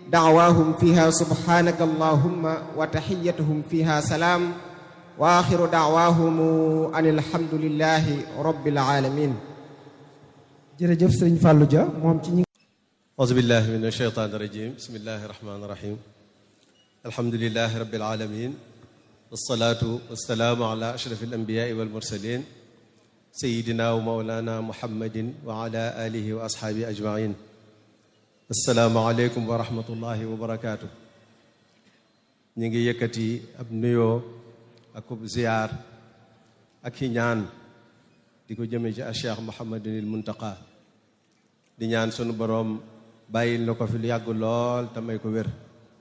دعواهم فيها سبحانك اللهم وتحيتهم فيها سلام وآخر دعواهم أن الحمد لله رب العالمين jërëjëf sëriñ Fallou Dia moom ci ñi أعوذ بالله من الشيطان الرجيم بسم الله الرحمن الرحيم الحمد لله رب العالمين والصلاة والسلام على أشرف الأنبياء والمرسلين سيدنا ومولانا محمد وعلى آله وأصحابه أجمعين السلام عليكم ورحمة الله وبركاته نيجي يكتي أب نيو أكوب زيار أكي ñaan di ko jëme ci Cheikh Mouhamadul Muntaqa di ñaan sunu boroom bàyyil na ko fi lu yàgg lool te may ko wér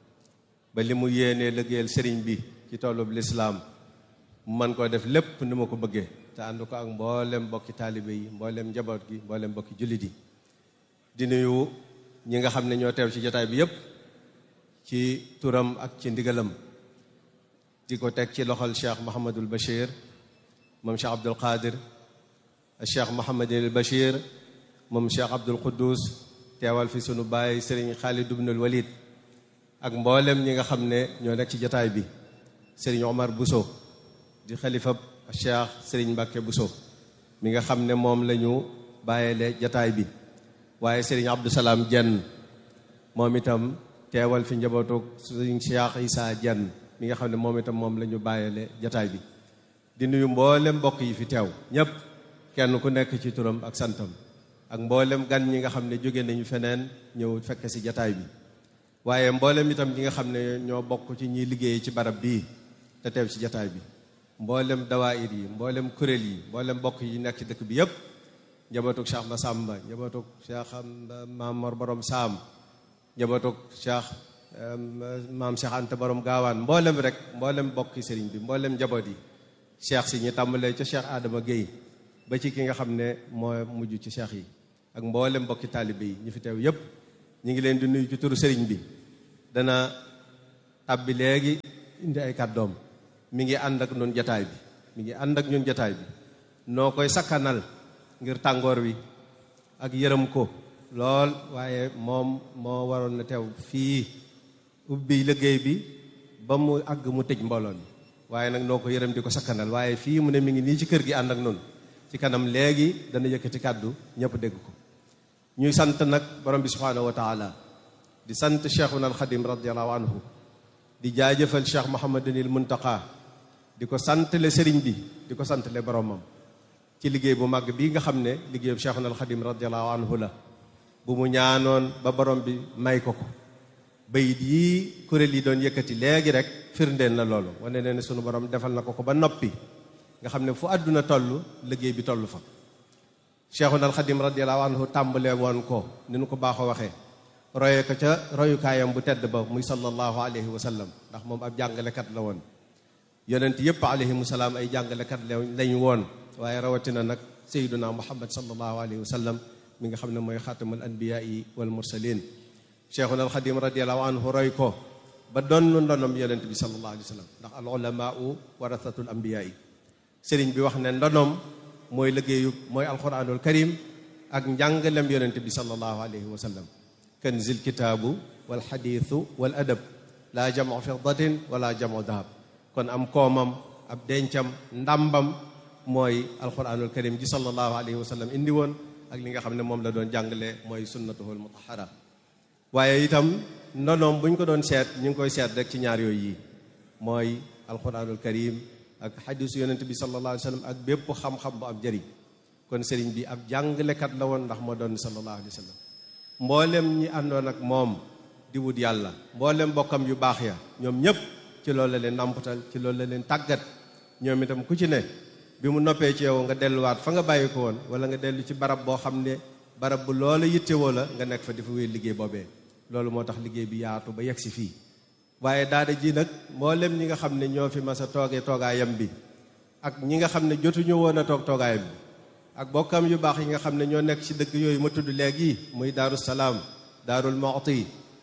ba li mu yéenee liggéeyal sëriñ bi ci tollub lislaam mu mën koo def lépp ni ma ko bëggee te ànd ko ak mboolem mbokki taalibe yi mboolem njaboot gi mboolem mbokki jullit yi di nuyu ñi nga xam ne ñoo teew ci jotaay bi yépp ci turam ak ci ndigalam di ko teg ci loxol Cheikh Mouhamadul Bachir moom Cheikh Abdul Qadir Cheikh Mouhamadul Bachir moom Cheikh Abdul Quddus teewal fi sunu baay Serigne Khalid ibnul Walid ak mboolem ñi nga xam ne ñoo nekk ci jataay bi Serigne Omar Bousso di xalifa Cheikh Serigne Mbacke Bousso mi nga xam ne moom la ñu bàyyile jataay bi waaye Serigne Abdou Salaam Jenn moom itam teewal fi njabootu Serigne Cheikh Issa Jenn mi nga xam ne moom itam moom la ñu bàyyile jataay bi di nuyu mboolem mbokk yi fi teew ñépp kenn ku nekk ci turam ak santam ak mboolem gan ñi nga xam ne jóge nañu feneen ñëw fekk ci jataay bi waaye mboolem itam ñi nga xam ne ñoo bokk ci ñiy liggéey ci barab bii te teew ci jataay bi mboolem dawaayir yi mboolem kuréel yi mboolem mbokk yi nekk ci dëkk bi yépp njabootuk Cheikh Massamba njabootuk Cheikh Maam Mor Borom Saam njabootuk Cheikh Maam Cheikh Anta Borom Gaawaan mboolem rek mboolem mbokki sëriñ bi mboolem njaboot yi cheikh si ñu tàmbalee ca Cheikh Adama Guèye ba ci ki nga xam ne moo mujj ci cheikh yi ak mboolem mbokki taalibe yi ñu fi teew yépp ñu ngi leen di nuyu ci turu sëriñ bi dana tàbbi léegi indi ay kàddoom mi ngi ànd ak ñun jataay bi mi ngi ànd ak ñun jataay bi noo koy sakkanal ngir tàngoor wi ak yërëm ko lool waaye moom moo waroon na teew fii ubbi liggéey bi ba mu àgg mu tëj mbooloo mi waaye nag noo ko yërëm di ko sakkanal waaye fii mu ne mi ngi nii ci kër gi ànd ak noonu ci kanam léegi dana yëkkati kàddu ñëpp dégg ko ñuy sant nag borom bi subhaanahu wa taala di sant cheikhuna alxadim radiallahu anhu di jaajëfal cheikh mohamadunil muntaqa di ko santale sëriñ bi di ko santale boromam ci liggéey bu màgg bii nga xam ne liggéeyu cheikhuna alxadim radiallahu anhu la bu mu ñaanoon ba borom bi may ko ko bayit yii kuréel yi doon yëkkati léegi rek firndeen na loolu wane ne ne sunu borom defal na ko ko ba noppi nga xam ne fu àdduna toll liggéey bi toll fa cheikhuna alxadim radiallahu anhu tàmbale woon ko ni nu ko baaxoo waxee roye ko ca royukaayam bu tedd ba muy sallallahu alayhi wa sallam ndax moom ab jàngalekat la woon yonent yépp alayhimu salaam ay jàngalekat lañu woon waaye rawatina nag sayyiduna muhammad sallallahu alayhi wa sallam mi nga xam ne mooy xaatamul anbiyaai wal mursalin cheikhuna alxadim radiallahu anhu roy ko ba doon ndonom yonent bi sallallahu alayhi wa sallam ndax al ulamaau warathatul anbiyaai sëriñ bi wax ne ndonom mooy liggéeyu mooy alquranul karim ak njàngalem yonent bi sallallahu alayhi wa sallam kanzil kitaabu wal xadiisu wal adab laa jamu fiddatin wala jamu dahab kon am koomam ab dencam ndàmbam mooy alquranul karim ji sallallahu alayhi wa sallam indi woon ak li nga xam ne moom la doon jàngale mooy sunnatuhul mutahara waaye itam ndonoom bu ñu ko doon seet ñu ngi koy seet rek ci ñaar yooyu yi mooy alquranul karim ak xadisu yonent bi sallallahu alayhi wa sallam ak bépp xam-xam bu am jëriñ kon sëriñ bi ab jàngalekat la woon ndax moo doon sallallahu alayhi wa sallam mboolem ñi àndoon ak moom di wut yàlla mboolem bokkam yu baax ya ñoom ñépp ci loolu la leen nàmpatal ci loolu la leen tàggat ñoom itam ku ci ne bi mu noppee ci yow nga delluwaat fa nga bàyyi ko woon wala nga dellu ci barab boo xam ne barab bu loola yittewoo la nga nekk fa di fa wéy liggéey boobee loolu moo tax liggéey bi yaatu ba yegg si fii waaye daada ji nag mboolem ñi nga xam ne ñoo fi mas a toogee toogaayam bi ak ñi nga xam ne jotuñu woon a toog toogaayam bi ak bokkam yu baax yi nga xam ne ñoo nekk ci dëkk yooyu ma tudd léegi muy daaru salaam daarul moxti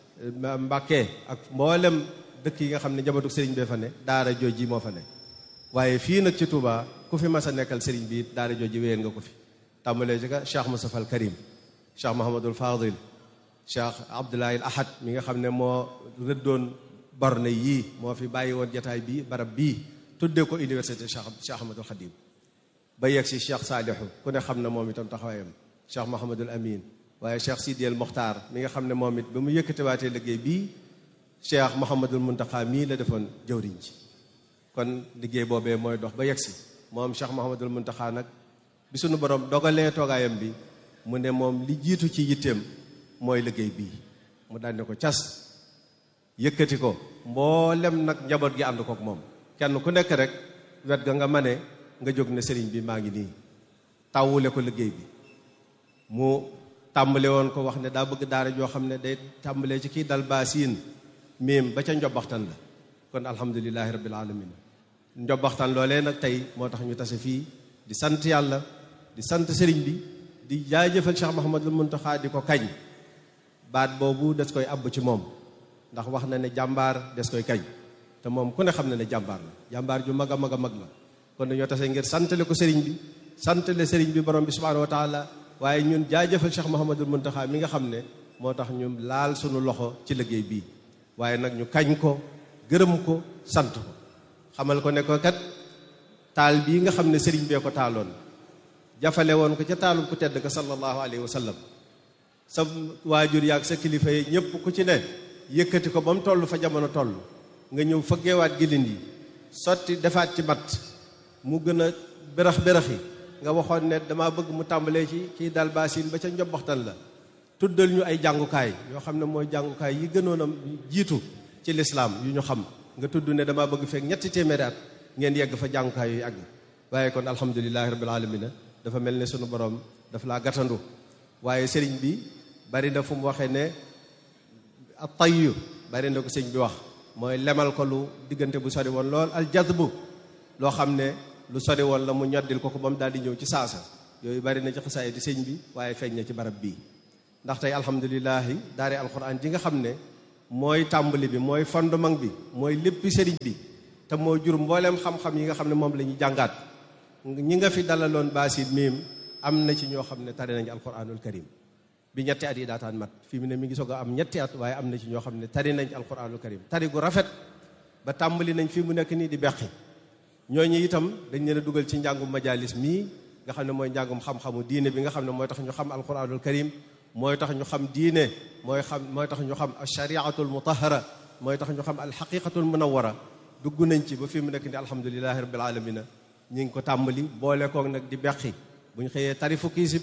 mbàkke ak mboolem dëkk yi nga xam ne njabootu sëriñ bee fa ne daara jooji moo fa ne waaye fii nag ci Touba ku fi mas a nekkal sëriñ bi daara jooji wéyeen nga ko fi tàmbalee ci ka Cheikh Moustapha al Karim Cheikh Mahamadul Fadil Cheikh Abdoulaye Ahad mi nga xam ne moo rëddoon borne yii moo fi bàyyi woon jataay bii barab bii tuddee ko université Cheikh Cheikh Ahmadul Khadim ba yegg si Cheikh Saalihu ku ne xam ne moom itam taxawaayam Cheikh Mouhamadul Amin waaye Cheikh Sidi El Mokhtar mi nga xam ne moom it ba mu yëkkatiwaatee liggéey bii Cheikh Mouhamadul Muntaxa mii la defoon jëwriñ ci kon liggéey boobee mooy dox ba yegg si moom Cheikh Mouhamadul Muntaxa nag bi sunu borom dogalee toogaayam bi mu ne moom li jiitu ci yitteem mooy liggéey bii mu daan ne ko cas yëkkati ko mboolem nag njaboot gi ànd kook moom kenn ku nekk rek wet ga nga mane nga jóg ne sëriñ bi maa ngi nii tawule ko liggéey bi mu tàmbale woon ko wax ne daa bëgg daara joo xam ne day tàmbalee ci kii dal baasiin miim ba ca njobaxtan la kon alhamdulilahi rabbil alamin njobaxtan loolee nag tey moo tax ñu tase fii di sant yàlla di sant sëriñ bi di jaajëfal Cheikh Mouhamadul Muntaxa di ko kañ baat boobu des koy àbb ci moom ndax wax na ne jàmbaar des koy kañ te moom ku ne xam na ne jàmbaar la jàmbaar ju mag a mag a mag la kon dañoo tase ngir santale ko sëriñ bi santale sëriñ bi borom bi subhanahu wa taala waaye ñun jaajëfal Cheikh Mouhamadul Muntaxa mi nga xam ne moo tax ñu laal sunu loxo ci liggéey bii waaye nag ñu kañ ko gërëm ko sant ko xamal ko ne ko kat taal bii nga xam ne sëriñ bee ko taaloon jafale woon ko ca taalum ku tedd ka sallallahu alayhi wa sallam sa waajur yaag sa kilifa yi ñëpp ku ci ne yëkkati ko ba mu toll fa jamono toll nga ñëw fëggeewaat gilin yi sotti defaat ci mat mu gën a berax berax yi nga waxoon ne dama bëgg mu tàmbalee ci kii dal baasin ba ca njobbaxtan la tuddal ñu ay jàngukaay yoo xam ne mooy jàngukaay yi gënoon a jiitu ci lislaam yu ñu xam nga tudd ne dama bëgg fekk ñetti téeméeri at ngeen yegg fa jàngukaay yu àgg waaye kon alhamdulilahi rabbil alamina dafa mel ne sunu borom daf laa gàttandu waaye sëriñ bi bari na fu mu waxee ne a tayyu bari na ko sëriñ bi wax mooy lemal ko lu diggante bu sori woon lool al jazbu loo xam ne lu sori woon la mu ñoddil ko ko ba mu daal di ñëw ci saasa yooyu bari na ci xasaay di sëñ bi waaye feeñ na ci barab bii ndax tey alhamdulilahi daare alquran ji nga xam ne mooy tàmbali bi mooy fondement bi mooy léppi sëriñ bi te moo jur mbooleem xam-xam yi nga xam ne moom la ñu jàngaat ñi nga fi dalaloon baasit miim am na ci ñoo xam ne tari nañu alquranul karim bi ñetti at yi daataan mat fii mu ne mi ngi soog a am ñetti at waaye am na ci ñoo xam ne tari nañ alquranul karim tari gu rafet ba tàmbali nañ fii mu nekk nii di beqi ñooñu itam dañ leen a dugal ci njàngum majalis mii nga xam ne mooy njàngum xam-xamu diine bi nga xam ne mooy tax ñu xam alquranul karim mooy tax ñu xam diine mooy xam mooy tax ñu xam alshariatul mutahara mooy tax ñu xam alxaqiqatul munawara dugg nañ ci ba fii mu nekk nii alhamdulilahi rabbil alamina ñi ngi ko tàmbali boole koog nag di beqi bu ñu xëyee tari fukki isib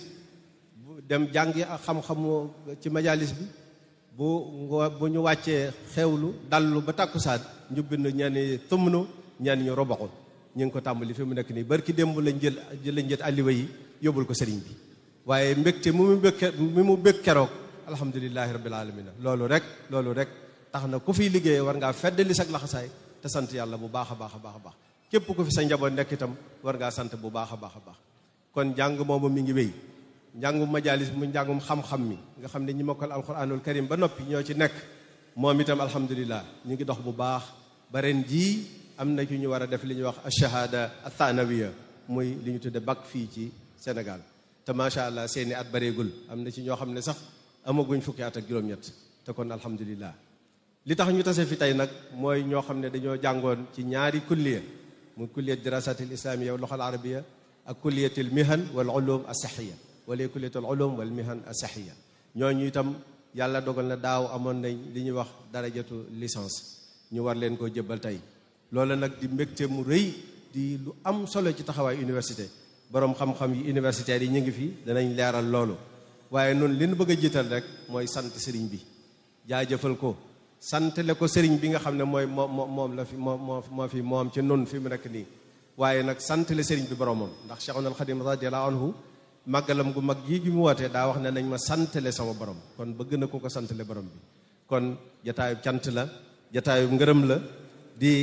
dem jàngi ak xam-xamu ci majalis bi bu ngo bu ñu wàccee xewlu dallu ba tàkkusaan ñu bind ñenn tumnu ñenn ñu robaxu ñu ngi ko tàmbali fi mu nekk nii barki démb lañ jël lañ jël alliwa yi yóbbul ko sëriñ bi waaye mbégte mu mu bëgg mi mu bëgg keroog alhamdulilahi rabbil alamina loolu rek loolu rek tax na ku fiy liggéey war ngaa feddali sag laxasaay te sant yàlla bu baax a baax a baax a baax képp ku fi sa njaboot nekk itam war ngaa sant bu baax a baax a baax kon njàng moomu mi ngi wéy njàngum majalis mu njàngum xam-xam mi nga xam ne ñi mokkal alquranul karim ba noppi ñoo ci nekk moom itam alhamdulilah ñu ngi dox bu baax ba ren jii am na ci ñu war a def li ñuy wax ashahada athanawiya muy li ñu tudde bac fii ci Sénégal te macha allah seeni at bareegul am na ci ñoo xam ne sax amaguñ fukki at ak juróom-ñett te kon alhamdulilah li tax ñu tase fi tey nag mooy ñoo xam ne dañoo jàngoon ci ñaari kulliya muy kulliyat dirasatil islamiyya wal lughal arabiyya ak kulliyatil mihan wal ulum as-sahiyya wala kulliyatul ulum wal mihan as-sahiyya ñooñu itam yàlla dogal na daaw amoon nañ li ñuy wax darajatu licence ñu war leen koo jëbbal tey loolu nag di mbégte mu rëy di lu am solo ci taxawaay université boroom xam-xam yi universitaires yi ñu ngi fi danañ leeral loolu waaye noonu li ñu bëgg a jiital rek mooy sant sëriñ bi jaajëfal ko santale ko sëriñ bi nga xam ne mooy moom moom la fi moo moo moo fi moom ci nun fi mu nekk nii waaye nag santale sëriñ bi boromam ndax Cheikhul Khadim radiyallahu anhu màggalam gu mag yi gi mu wootee daa wax ne nañ ma santale sama borom kon bëgg na ko ko santale borom bi kon jataayu cant la jataayu ngërëm la di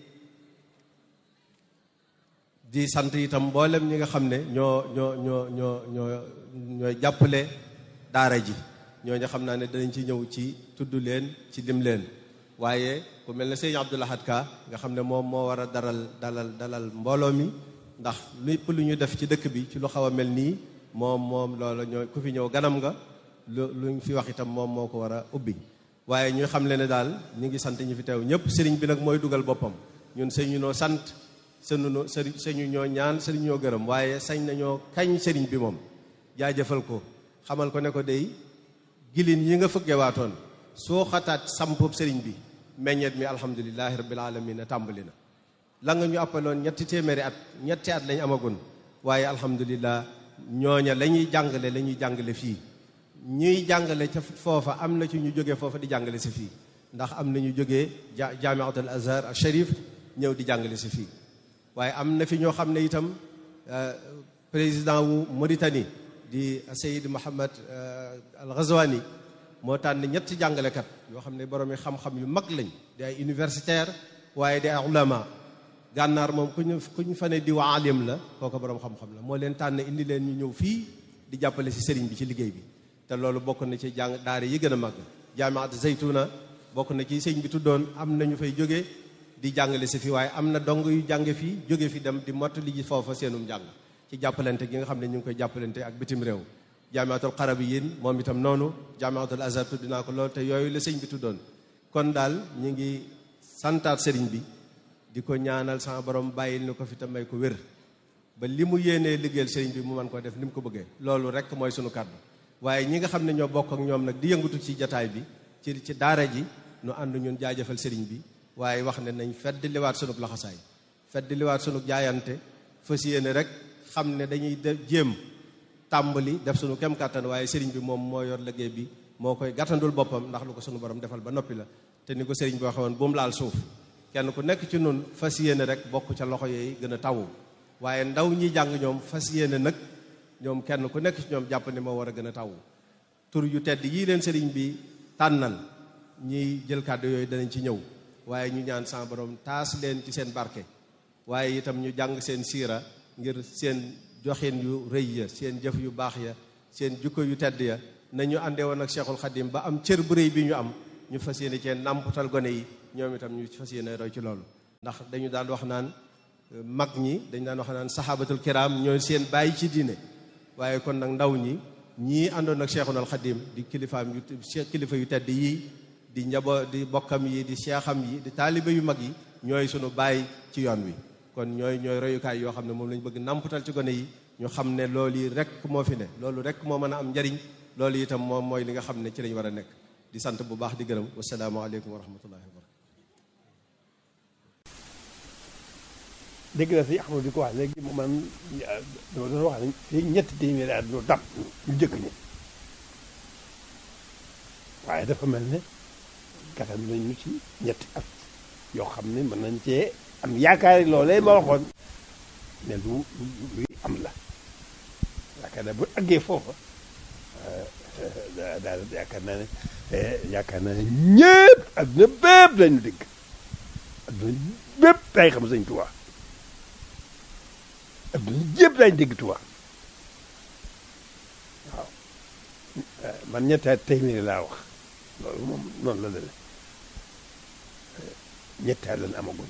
di sant itam mboolem ñi nga xam ne ñoo ñoo ñoo ñoo ñoo ñooy jàppale daara ji ñooñu xam naa ne danañ ci ñëw ci tudd leen ci lim leen waaye ku mel ne sëñ Abdou Lahad Ka nga xam ne moom moo war a daral dalal dalal mbooloo mi ndax lépp lu ñu def ci dëkk bi ci lu xaw a mel nii moom moom loola ñoo ku fi ñëw ganam nga lu luñ fi wax itam moom moo ko war a ubbi waaye ñu xam le ne daal ñu ngi sant ñu fi teew ñëpp sëriñ bi nag mooy dugal boppam ñun sëñu noo sant sëñu noo sëriñ sëñu ñoo ñaan sëriñ ñoo gërëm waaye sañ nañoo kañ sëriñ bi moom jaajëfal ko xamal ko ne ko dey gilin yi nga fëgge waatoon soo xataat sampub sëriñ bi meññeet mi alhamdulilahi rabbil alamin a tàmbali na la nga ñu appaloon ñetti téeméeri at ñetti at lañ amagun waaye alhamdulilah ñooña la ñuy jàngale la ñuy jàngale fii ñuy jàngale ca foofa am na ci ñu jógee foofa di jàngale si fii ndax am na ñu jógee ja jaamiat al azhar al sharif ñëw di jàngale si fii waaye am na fi ñoo xam ne itam président wu Mauritanie di Seyid Mohammed al Ghazwani moo tànn ñetti jàngalekat yoo xam ne borom xam-xam yu mag lañ di ay universitaire waaye di ay ulama gànnaar moom ku ñu ku ñu fa ne di waa alim la kooku borom xam-xam la moo leen tànn indi leen ñu ñëw fii di jàppale si sëriñ bi ci liggéey bi te loolu bokk na ci jàng daara yi gën a mag jaamiat Zaytuna bokk na ci sëñ bi tuddoon am na ñu fay jóge di jàngale si fii waaye am na dong yu jànge fii jóge fi dem di mottali ji foofa seenum njàng ci jàppalante gi nga xam ne ñu ngi koy jàppalante ak bitim réew jaamiatul xarabiyin moom itam noonu jaamiatul azhar tudd naa ko loolu te yooyu la sëñ bi tuddoon kon daal ñu ngi santaat sëriñ bi di ko ñaanal sama borom bàyyil ni ko fi te may ko wér ba li mu yéenee liggéeyal sëriñ bi mu mën ko def ni mu ko bëggee loolu rek mooy sunu kàddu waaye ñi nga xam ne ñoo bokk ak ñoom nag di yëngatu ci jataay bi ci ci daara ji nu ànd ñun jaajëfal sëriñ bi waaye wax ne nañ fedd liwaat sunug laxasaay fedd liwaat sunug jaayante fas yéene rek xam ne dañuy de jéem tàmbali def sunu kem kàttan waaye sëriñ bi moom moo yor liggéey bi moo koy gàttandul boppam ndax lu ko sunu borom defal ba noppi la te ni ko sëriñ bi waxe woon bu mu laal suuf kenn ku nekk ci nun fas yéene rek bokk ca loxo yooyu gën a tawu waaye ndaw ñi jàng ñoom fas yéene nag ñoom kenn ku nekk ci ñoom jàpp ne moo war a gën a tawu tur yu tedd yii leen sëriñ bi tànnal ñiy jël kàddu yooyu danañ ci ñëw waaye ñu ñaan sa borom taas leen ci seen barke waaye itam ñu jàng seen siira ngir seen joxin yu rëy ya seen jëf yu baax ya seen jukko yu tedd ya nañu àndee woon ak Cheikhul Khadim ba am cër bu rëy bi ñu am ñu fas yéene cee nàmputal gone yi ñoom itam ñu fas yéene roy ci loolu ndax dañu daan wax naan mag ñi dañu daan wax naan saxaabatul kiram ñooy seen bàyyi ci diine waaye kon nag ndaw ñi ñii àndoon ak Cheikhul Khadim di kilifaam yu kilifa yu tedd yii di njabo di bokkam yi di seexam yi di taalibe yu mag yi ñooy sunu bàyyi ci yoon wi kon ñooy ñooy royukaay yoo xam ne moom lañu bëgg nàmputal ci gone yi ñu xam ne loolu yi rek moo fi ne loolu rek moo mën a am njariñ loolu itam moom mooy li nga xam ne ci lañ war a nekk di sant bu baax di gërëm wasalaamaaleykum wa rahmatullahi wa barakatu dégg na si Ahmadu di ko wax léegi man dama doon wax ne fii ñetti téeméeri at ñu dab ñu jëkk ñi waaye dafa mel ne gàttal nañu ci ñetti at yoo xam ne mën nañ cee am yaakaar loolee ma waxoon ne lu luy am la yaakaar naa bu àggee foofa daal yaakaar naa ne yaakaar naa ne ñëpp adduna bépp lañu dégg adduna bépp day xam sëñ Tuubaa adduna yëpp lañu dégg Tuubaa waaw man ñetti at téeméeri laa wax loolu moom noonu la deme ñetti at lañ amaguñ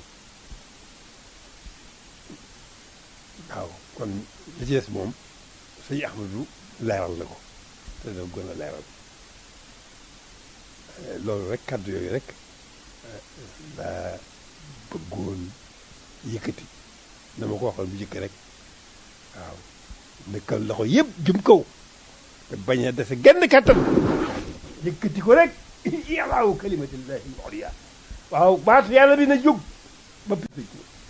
waaw kon li ci des moom sëñ Ahmadu leeral na ko te dina gën a leeral loolu rek kàddu yooyu rek daa bëggoon yëkkati na ma ko waxoon bu jëkk rek waaw nekkal loxo yëpp jëm kaw te bañ a dese genn kàttan yëkkati ko rek yàllaawu kalimatillahi al-ulya waaw baatu yàlla bi na jóg ba picc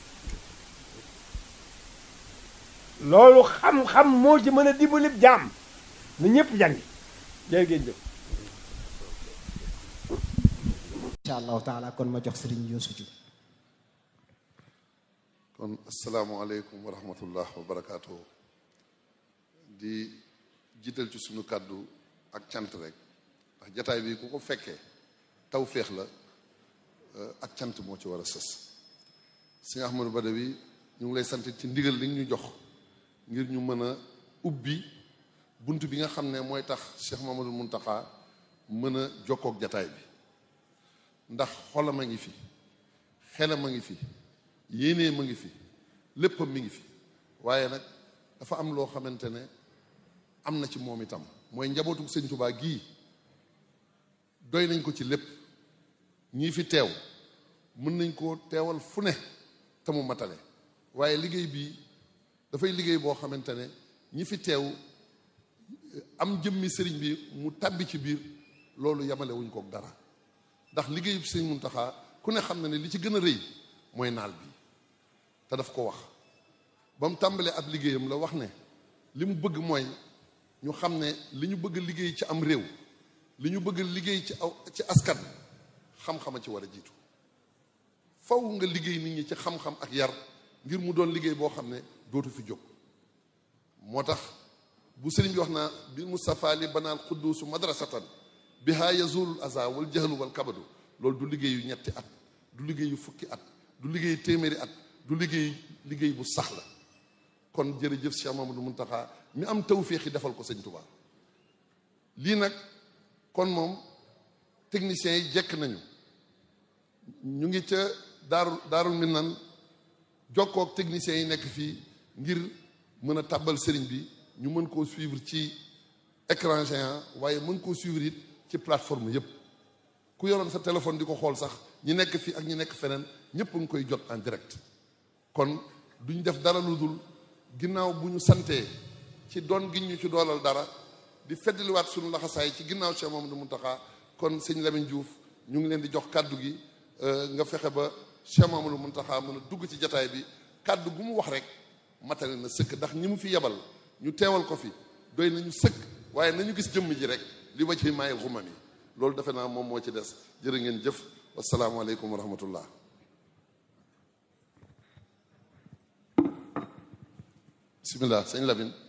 loolu xam-xam moo ci mën a dimbali jaam na ñëpp jàngi jërë ngeen jëf incha allahu taala kon ma jox sëriñ Youssou Diouf kon asalaamualeykum wa rahmatullah wa barakaatu di jiital ci sunu kàddu ak cant rek ndax jataay bi ku ko fekkee taw féex la ak cant moo ci war a sës sëñ Ahmadou Badawi ñu ngi lay sant ci ndigal li ñu jox ngir ñu mën a ubbi bunt bi nga xam ne mooy tax Cheikh Mamadou Muntaxa mën a jokkook jataay bi ndax xolam a ngi fi xelam a ngi fi yéenee ma ngi fi léppam mi ngi fi waaye nag dafa am loo xamante ne am na ci moom itam mooy njabootu sëñ Tuubaa gii doy nañ ko ci lépp ñii fi teew mën nañ koo teewal fu ne te mu matale waaye liggéey bii dafay liggéey boo xamante ne ñi fi teew am jëmmi sëriñ bi mu tàbbi ci biir loolu yamale wuñ kook dara ndax liggéeyu sëriñ Muntaxa ku ne xam na ne li ci gën a rëy mooy naal bi te daf ko wax ba mu tàmbalee ab liggéeyam la wax ne li mu bëgg mooy ñu xam ne li ñu bëgg liggéey ci am réew li ñu bëgg liggéey ci aw ci askan xam-xama ci war a jiitu faw nga liggéey nit ñi ci xam-xam ak yar ngir mu doon liggéey boo xam ne dootu fi jóg moo tax bu sëriñ bi wax naa bi Mustafa li banaal xudduusu madrasatan biha yazulul aza wal jahlu wal kabadu loolu du liggéeyu ñetti at du liggéeyu fukki at du liggéeyu téeméeri at du liggéey liggéey bu sax la kon jërëjëf Cheikh Mamadou Muntaxa mi am tawféex yi defal ko sëñ Tuubaa lii nag kon moom techniciens yi jekk nañu ñu ngi ca daaru daarul minan jokkook techniciens yi nekk fii ngir mën a tàbbal sëriñ bi ñu mën koo suivre ci écran géant waaye mën koo suivre it ci plateforme yépp ku yoroon sa téléphone di ko xool sax ñi nekk fii ak ñi nekk feneen ñépp a ngi koy jot en direct kon duñ def dara lu dul ginnaaw bu ñu santee ci doon gi ñu ci doolal dara di feddaliwaat suñu laxasaay ci ginnaaw Cheikh Mamadou Muntaxa kon sëñ Lamine Diouf ñu ngi leen di jox kàddu gi nga fexe ba Cheikh Mamadou Muntaxa mën a dugg ci jataay bi kàddu gu mu wax rek matale na sëkk ndax ñi mu fi yebal ñu teewal ko fi doy nañu sëkk waaye nañu gis jëmm ji rek li ma ci maayil xumam yi loolu defe naa moom moo ci des jërë ngeen jëf wasalaamualeykum wa rahmatullah bismillah sëñ Lamine